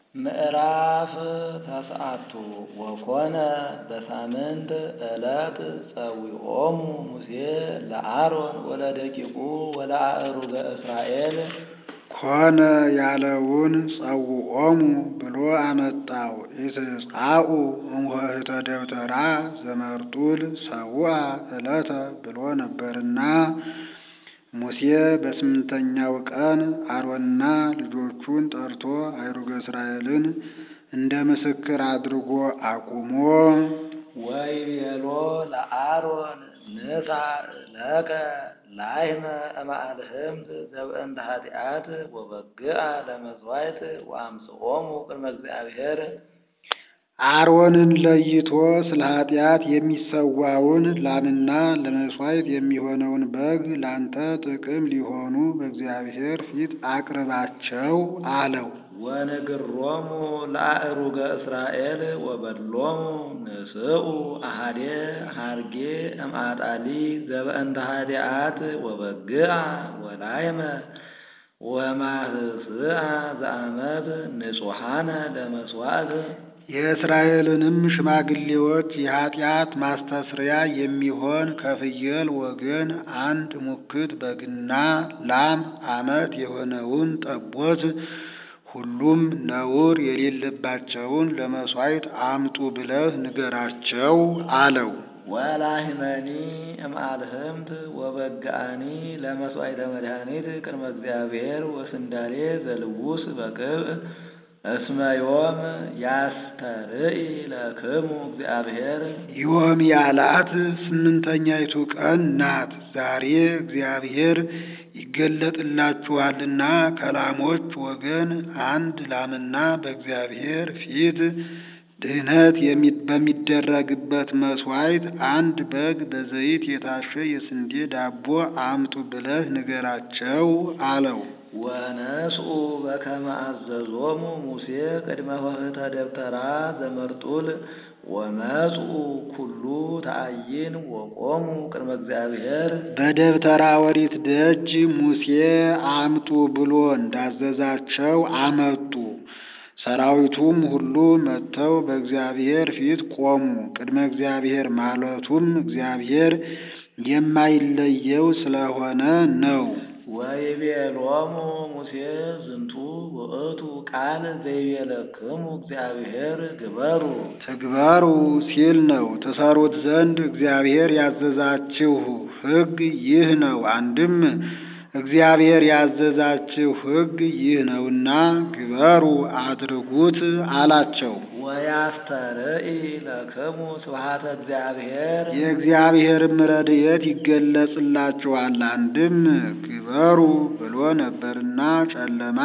ምዕራፍ ተስዓቱ ወኮነ በሳምንት ዕለት ጸዊዖሙ ሙሴ ለአሮን ወለደቂቁ ወለአእሩገ እስራኤል ኮነ ያለውን ጸውዖሙ ብሎ አመጣው። ኢትጻኡ እምኆኅተ ደብተራ ዘመርጡል ሰውአ ዕለተ ብሎ ነበርና ሙሴ በስምንተኛው ቀን አሮንና ልጆቹን ጠርቶ አእሩገ እስራኤልን እንደ ምስክር አድርጎ አቁሞ ወይቤሎ ለአሮን ንሣ ለከ ላሕመ እምአልህምት ዘብእንተ ኃጢአት ወበግዓ ለመሥዋዕት ወአምጽኦሙ ቅድመ እግዚአብሔር አሮንን ለይቶ ስለ ኃጢአት የሚሰዋውን ላምና ለመሥዋዕት የሚሆነውን በግ ላንተ ጥቅም ሊሆኑ በእግዚአብሔር ፊት አቅርባቸው አለው። ወንግሮሙ ለአእሩገ እስራኤል ወበሎሙ ንስኡ አሃዴ ሐርጌ እምአጣሊ ዘበእንተ ኃጢአት ወበግዓ ወላሕመ ወማህስአ ዘአመት ንጹሐነ ለመሥዋዕት የእስራኤልንም ሽማግሌዎች የኃጢአት ማስተስሪያ የሚሆን ከፍየል ወገን አንድ ሙክት በግና ላም ዓመት የሆነውን ጠቦት ሁሉም ነውር የሌለባቸውን ለመሥዋዕት አምጡ ብለህ ንገራቸው አለው። ወላሕመኒ እምአልህምት ወበግዓኒ ለመሥዋዕተ መድኃኒት ቅድመ እግዚአብሔር ወስንዳሌ ዘልውስ በቅብዕ እስመ ዮም ያስተርኢ ለክሙ እግዚአብሔር ዮም ያላት ስምንተኛይቱ ቀን ናት። ዛሬ እግዚአብሔር ይገለጥላችኋልና ከላሞች ወገን አንድ ላምና በእግዚአብሔር ፊት ድህነት በሚደረግበት መሥዋዕት አንድ በግ በዘይት የታሸ የስንዴ ዳቦ አምጡ ብለህ ንገራቸው አለው። ወነስኡ በከመ አዘዞሙ ሙሴ ቅድመ ኆኅተ ደብተራ ዘመርጡል ወመጽኡ ኩሉ ተአይን ወቆሙ ቅድመ እግዚአብሔር በደብተራ ኦሪት ደጅ ሙሴ አምጡ ብሎ እንዳዘዛቸው አመጡ። ሰራዊቱም ሁሉ መጥተው በእግዚአብሔር ፊት ቆሙ። ቅድመ እግዚአብሔር ማለቱም እግዚአብሔር የማይለየው ስለሆነ ነው። ወይቤሎሙ ሙሴ ዝንቱ ውእቱ ቃል ዘይቤለክሙ እግዚአብሔር ግበሩ ትግበሩ ሲል ነው። ትሰሩት ዘንድ እግዚአብሔር ያዘዛችሁ ሕግ ይህ ነው። አንድም እግዚአብሔር ያዘዛችሁ ሕግ ይህ ነውና ግበሩ አድርጉት አላቸው። ወያስተርኢ ለክሙ ስብሐተ እግዚአብሔር የእግዚአብሔርም ረድኤት ይገለጽላችኋል። አንድም ግበሩ ብሎ ነበርና ጨለማ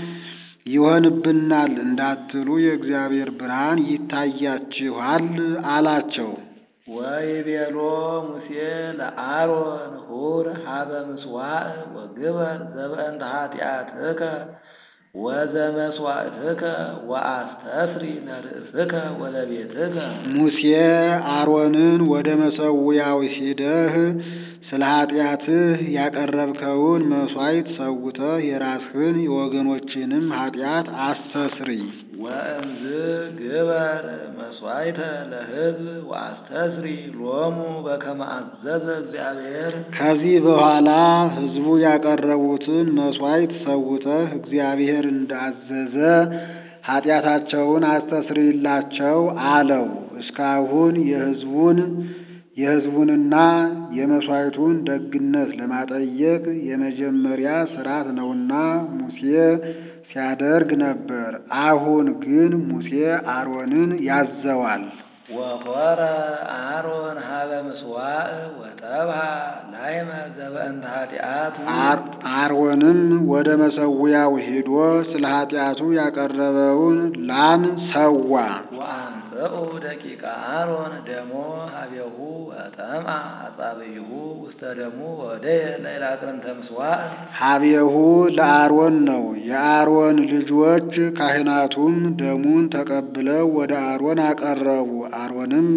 ይሆንብናል እንዳትሉ የእግዚአብሔር ብርሃን ይታያችኋል አላቸው። ወይቤሎ ሙሴ ለአሮን ሁር ሀበ ምጽዋዕ ወግበር ዘበእንተ ኃጢአትከ ወዘመስዋዕትከ ወአስተስሪ ለርእስከ ወለቤትከ ሙሴ አሮንን ወደ መሠዊያው ሂደህ ስለ ኃጢአትህ ያቀረብከውን መሥዋዕት ሰውተህ የራስህን የወገኖችንም ኃጢአት አስተስሪ። ወእምዝ ግበር መስዋዕተ ለሕዝብ ወአስተስሪ ሎሙ በከመ አዘዘ እግዚአብሔር። ከዚህ በኋላ ሕዝቡ ያቀረቡትን መሥዋዕት ሰውተህ እግዚአብሔር እንዳዘዘ ኃጢአታቸውን አስተስሪላቸው አለው። እስካሁን የሕዝቡን የሕዝቡንና የመሥዋዕቱን ደግነት ለማጠየቅ የመጀመሪያ ሥርዓት ነውና ሙሴ ሲያደርግ ነበር። አሁን ግን ሙሴ አሮንን ያዘዋል። ወኮረ አሮን ሀበ ምጽዋዕ ወጠብሃ ላሕመ ዘበእንተ ኃጢአቱ አሮንም ወደ መሠዊያው ሄዶ ስለ ኃጢአቱ ያቀረበውን ላም ሰዋ። ወአምጽኡ ደቂቀ አሮን ደሞ ሀቤሁ ወጠምአ አጻብይሁ ውስተ ደሙ ወደየ ላዕለ አቅርንተ ምጽዋዕ ሀቤሁ ለአሮን ነው። የአሮን ልጆች ካህናቱም ደሙን ተቀብለው ወደ አሮን አቀረቡ። አሮንም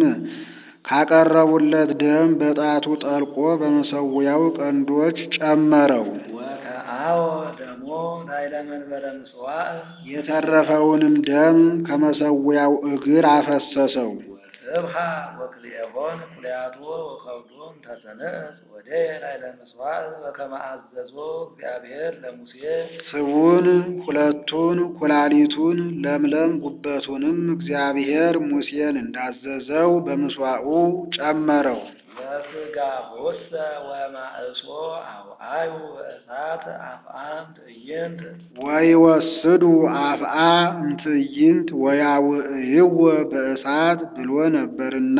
ካቀረቡለት ደም በጣቱ ጠልቆ በመሠዊያው ቀንዶች ጨመረው። ወከአ ወአሃዎ ደሞ ላዕለ መንበረ ምጽዋዕ የተረፈውንም ደም ከመሰዊያው እግር አፈሰሰው። ወስብሐ ወክልኤሆን ኩልያቶ ወከብዶም ተሰንዕት ወደየ ላዕለ ምጽዋዕ በከመ አዘዞ እግዚአብሔር ለሙሴ ስቡን ሁለቱን ኩላሊቱን ለምለም ጉበቱንም እግዚአብሔር ሙሴን እንዳዘዘው በምስዋዑ ጨመረው። ወሥጋሆሰ ወማእሶ አውአዩ በእሳት አፍአም ትዕይንት ወይወስዱ አፍአ እምትዕይንት ወያውዕይዎ በእሳት ብሎ ነበርና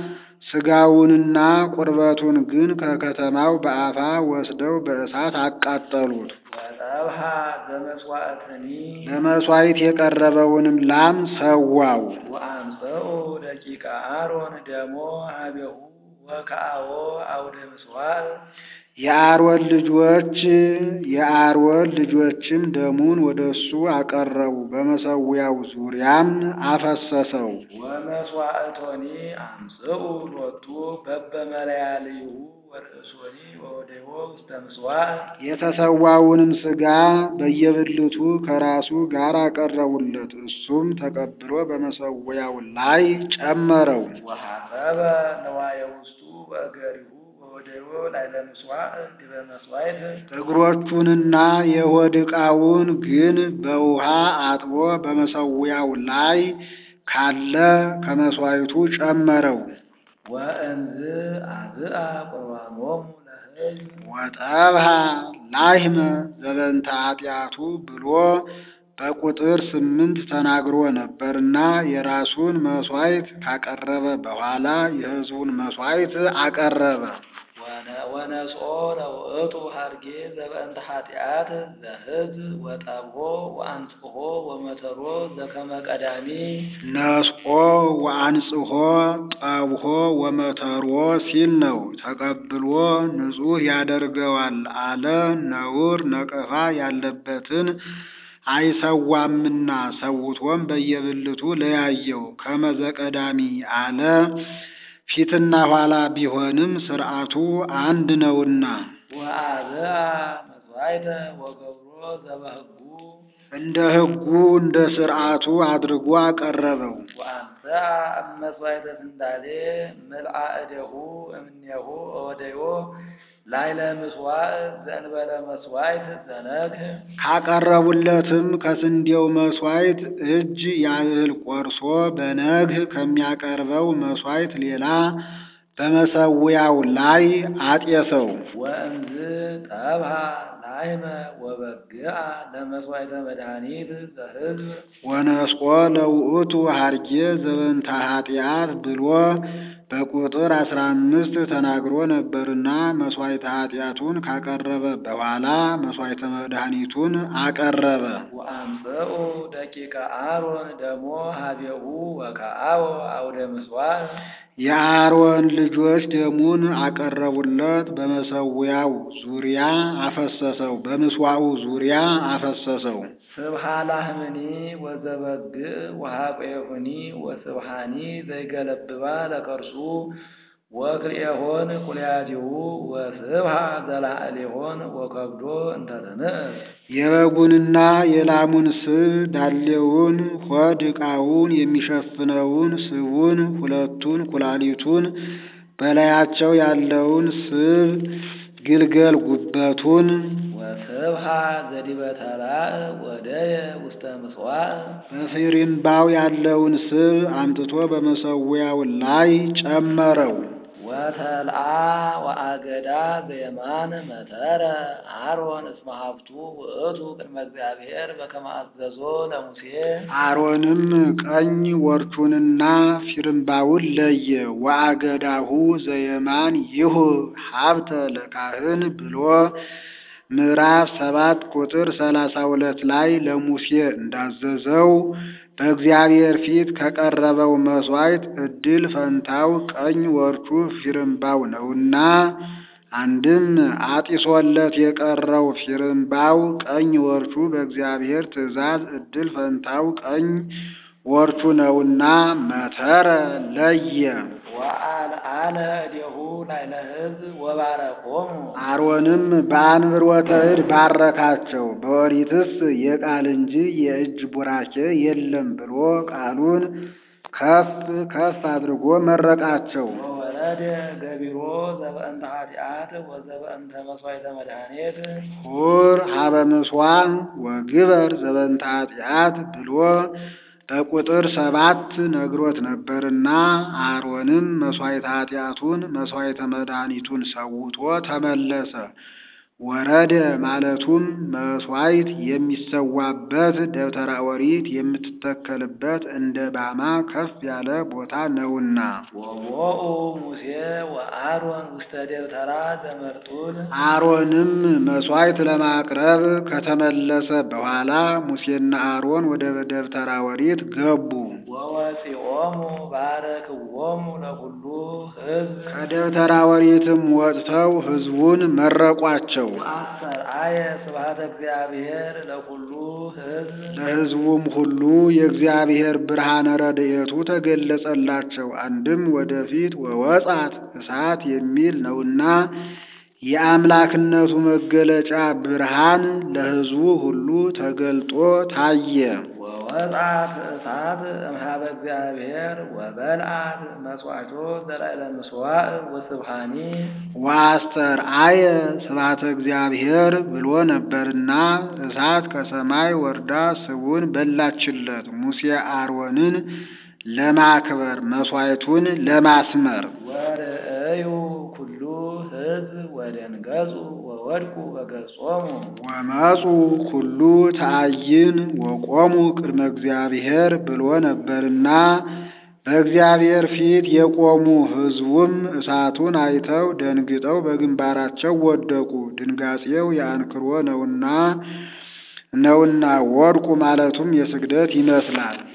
ሥጋውንና ቁርበቱን ግን ከከተማው በአፋ ወስደው በእሳት አቃጠሉት። ወጠብሐ ዘመሥዋዕትኒ ለመሥዋዕት የቀረበውንም ላም ሰዋው። ወአምጽኡ ደቂቀ አሮን ደሞ ሀቤሁ ወከአቦ አውደ ምጽዋዕ የአሮን ልጆች የአሮን ልጆችም ደሙን ወደ እሱ አቀረቡ፣ በመሰዊያው ዙሪያም አፈሰሰው። ወመሥዋዕቶኒ አምጽኡ ሎቱ በበመለያልዩ ወርእሶኒ ወወደዮ ውስተ ምጽዋዕ የተሰዋውንም ሥጋ በየብልቱ ከራሱ ጋር አቀረቡለት። እሱም ተቀብሎ በመሰዊያው ላይ ጨመረው። ወሐሰበ ነዋየ ውስጡ በእገሪሁ ወወደዮ ላዕለ ምጽዋዕ ዲበ መሥዋዕት እግሮቹንና የሆድ ዕቃውን ግን በውሃ አጥቦ በመሰዊያው ላይ ካለ ከመሥዋዕቱ ጨመረው። ወእንዝ አብአ ቁርባኖሙ ለሕዝብ ወጠብሐ ላሕመ ዘበንተ ኃጢአቱ ብሎ በቁጥር ስምንት ተናግሮ ነበርና የራሱን መሥዋዕት ካቀረበ በኋላ የሕዝቡን መሥዋዕት አቀረበ። ወነ- ወነስኦ ለውእቱ ሀርጌ ዘበእንተ ኃጢአት ዘሕዝብ ወጠብሖ ወአንጽሖ ወመተሮ ዘከመ ቀዳሚ ነስቆ ወአንጽሖ ጠብሖ ወመተሮ ሲል ነው። ተቀብሎ ንጹሕ ያደርገዋል አለ። ነውር ነቀፋ ያለበትን አይሰዋምና ሰውቶም በየብልቱ ለያየው። ከመዘቀዳሚ አለ ፊትና ኋላ ቢሆንም ሥርዓቱ አንድ ነውና። ወአብአ መሥዋዕተ ወገብሮ ዘበሕጉ እንደ ሕጉ እንደ ሥርዓቱ አድርጎ አቀረበው። ወአንሥአ እመሥዋዕተ ስንዳሌ ምልአ እዴሁ እምኔሁ ወደዮ ላዕለ ምጽዋዕ ዘእንበለ መሥዋዕት ዘነግህ ካቀረቡለትም ከስንዴው መሥዋዕት እጅ ያህል ቆርሶ በነግህ ከሚያቀርበው መሥዋዕት ሌላ በመሰዊያው ላይ አጤሰው። ወእምዝ ጠብሐ ላሕመ ወበግዓ ለመሥዋዕተ መድኃኒት ዘሕዝብ ወነስቆ ለውእቱ ሀርጌ ዘበንተ ኃጢአት ብሎ በቁጥር አስራ አምስት ተናግሮ ነበርና መሥዋዕተ ኃጢአቱን ካቀረበ በኋላ መሥዋዕተ መድኃኒቱን አቀረበ። ወአምጽኡ ደቂቀ አሮን ደሞ ሀቤሁ ወከአቦ አውደ ምጽዋዕ የአሮን ልጆች ደሙን አቀረቡለት፣ በመሰዊያው ዙሪያ አፈሰሰው፣ በምስዋዑ ዙሪያ አፈሰሰው። ስብሃ ላህምኒ ወዘበግዕ ወሃቆየሁኒ ወስብሃኒ ዘይገለብባ ለከርሱ ወክልኤሆን ኩልያቲሁ ወስብሃ ዘላዕሌሆን ወከብዶ እንተ ተንዕስ የበጉንና የላሙን ስብ ዳሌውን፣ ሆድ ዕቃውን የሚሸፍነውን ስቡን፣ ሁለቱን ኩላሊቱን፣ በላያቸው ያለውን ስብ ግልገል ጉበቱን ወስብሃ ዘዲበ ተላእ ወደየ ውስተ ምጽዋዕ በፊሪምባው ያለውን ስብ አምጥቶ በመሰዊያው ላይ ጨመረው። ወተልአ ወአገዳ ዘየማን መተረ አሮን እስመ ሀብቱ ውእቱ ቅድመ እግዚአብሔር በከመ አዘዞ ለሙሴ አሮንም ቀኝ ወርቹንና ፊርምባውን ለየ። ወአገዳሁ ዘየማን ይሁ ሀብተ ለካህን ብሎ ምዕራፍ ሰባት ቁጥር ሰላሳ ሁለት ላይ ለሙሴ እንዳዘዘው በእግዚአብሔር ፊት ከቀረበው መሥዋዕት ዕድል ፈንታው ቀኝ ወርቹ ፊርምባው ነውና አንድም አጢሶለት የቀረው ፊርምባው ቀኝ ወርቹ በእግዚአብሔር ትእዛዝ ዕድል ፈንታው ቀኝ ወርቹ ነውና መተረ ለየ። ወአልዓለ እዴሁ ላዕለ ሕዝብ ወባረኮሙ አሮንም በአንብሮተ እድ ባረካቸው። በኦሪትስ የቃል እንጂ የእጅ ቡራኬ የለም ብሎ ቃሉን ከፍ ከፍ አድርጎ መረቃቸው። ወወረደ ገቢሮ ዘበእንተ ኃጢአት ወዘበእንተ መሥዋዕተ መድኃኒት ሁር ሀበ ምሥዋዕ ወግበር ዘበንተ ኃጢአት ብሎ በቁጥር ሰባት ነግሮት ነበርና አሮንም መሥዋዕተ ኃጢአቱን መሥዋዕተ መድኃኒቱን ሰውቶ ተመለሰ። ወረደ ማለቱም መሥዋዕት የሚሰዋበት ደብተራ ኦሪት የምትተከልበት እንደ ባማ ከፍ ያለ ቦታ ነውና። ወቦኡ ሙሴ ወአሮን ውስተ ደብተራ ዘመርጡል አሮንም መሥዋዕት ለማቅረብ ከተመለሰ በኋላ ሙሴና አሮን ወደ ደብተራ ኦሪት ገቡ። ወወፂኦሙ ባረክዎሙ ለኩሉ ሕዝብ ከደብተራ ኦሪትም ወጥተው ሕዝቡን መረቋቸው። አስተርአየ ስብሐተ እግዚአብሔር ለኩሉ ሕዝብ ለሕዝቡም ሁሉ የእግዚአብሔር ብርሃነ ረድኤቱ ተገለጸላቸው። አንድም ወደፊት ወወጻት እሳት የሚል ነውና የአምላክነቱ መገለጫ ብርሃን ለሕዝቡ ሁሉ ተገልጦ ታየ። ወወጻት እሳት እምኀበ እግዚአብሔር ወበልዓት መሥዋዕቶ ዘላዕለ ምሥዋዕ ወስብሐኒ ወአስተርአየ ስብሐተ እግዚአብሔር ብሎ ነበርና እሳት ከሰማይ ወርዳ ስቡን በላችለት። ሙሴ አሮንን ለማክበር መሥዋዕቱን ለማስመር ወርእዩ ኩሉ ሕዝብ ወደንገጹ ወወድቁ በገጾሙ ወመፁ ኩሉ ተአይን ወቆሙ ቅድመ እግዚአብሔር ብሎ ነበርና በእግዚአብሔር ፊት የቆሙ ሕዝቡም እሳቱን አይተው ደንግጠው በግንባራቸው ወደቁ። ድንጋጼው የአንክሮ ነውና ነውና ወድቁ ማለቱም የስግደት ይመስላል።